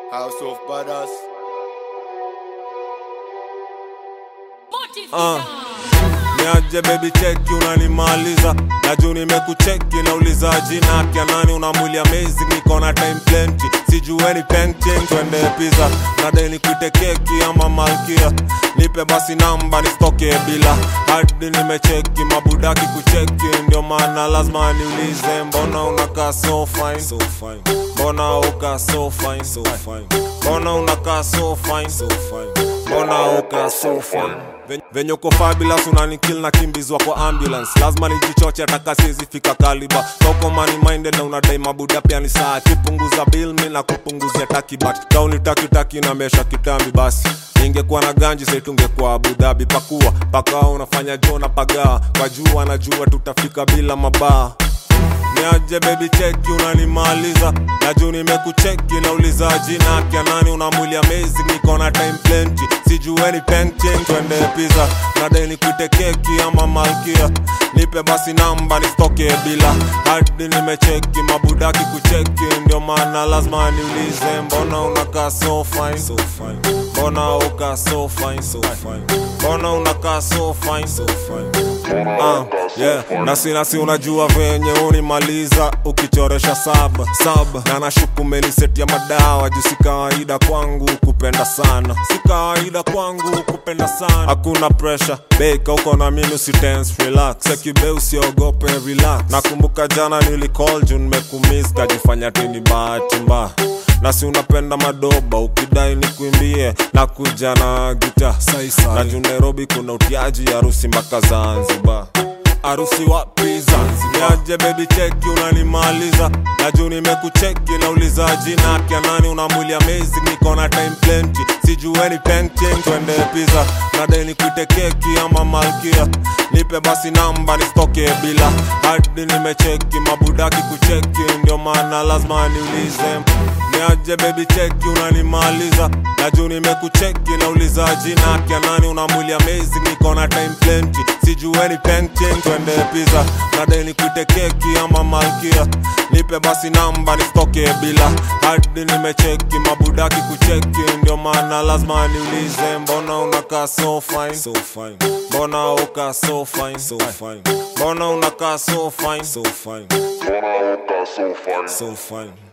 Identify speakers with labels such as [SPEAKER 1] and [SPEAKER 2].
[SPEAKER 1] House of Badass.
[SPEAKER 2] Uh. Niaje baby cheki unanimaliza na juu nimekucheki nauliza jina kya nani una mwili amazing niko na time plenty sijueni painting twende pizza nadai nikuite keki ama malkia nipe basi namba nistoke bila hadi nimecheki mabudaki kucheki ndio maana lazima niulize mbona unakaa so fine so fine mbona uka so fine so fine mbona unakaa so fine so fine mbona uka so fine Ven- venye uko fabulous unanikil na kimbizwa kwa ambulance lazima nijichoche ataka siwezi fika kaliba toko money minded na unadai mabuda pia ni saa kipunguza bill mi na kupunguzia taki but kauni taki taki na mesha kitambi basi ingekuwa na ganji saitungekuwa Abu Dhabi pakua pakawa unafanya jona pagaa kwa jua najua tutafika bila mabaa niaje baby cheki unanimaliza na juu nimekucheki nauliza jina kya nani una mwili amazing niko na time plenty sijueni painting twende pizza nadai nikuite keki ama malkia nipe basi namba nistoke bila hadi nimecheki mabudaki kucheki ndio maana lazima niulize mbona unakaa so fine so fine mbona uka so fine so fine mbona unakaa so fine so fine Ah, yeah. nasi nasi unajua venye unimaliza ukichoresha saba saba na nashuku meniseti ya madawa juu si kawaida kwangu kupenda sana si kawaida kwangu kupenda sana hakuna pressure beka uko na mimi usitense relax sekibe usiogope relax nakumbuka jana nilicall juu nimekumiss kajifanya tini bahati mbaya na si unapenda madoba ukidai ni kuimbie na kuja na gita na juu nairobi kuna utiaji harusi mpaka zanzibar harusi wapi zanzibar niaje baby cheki unanimaliza na juu nimekucheki nauliza jina kya nani una mwili amazing niko na time plenty sijueni painting twende pizza nadai nikuite keki ama malkia nipe basi namba nistoke bila hadi nimecheki mabudaki kucheki ndio maana lazima niulize niaje baby cheki unanimaliza na juu nimekucheki nauliza jina kya nani una mwili amazing niko na time plenty sijueni painting twende pizza nadai nikuite keki ama malkia nipe basi namba nistoke bila hadi nimecheki mabudaki kucheki ndio maana lazima niulize mbona unakaa so fine so fine mbona uka so fine so fine mbona unakaa so fine so fine
[SPEAKER 3] Mbona uka so fine
[SPEAKER 2] so fine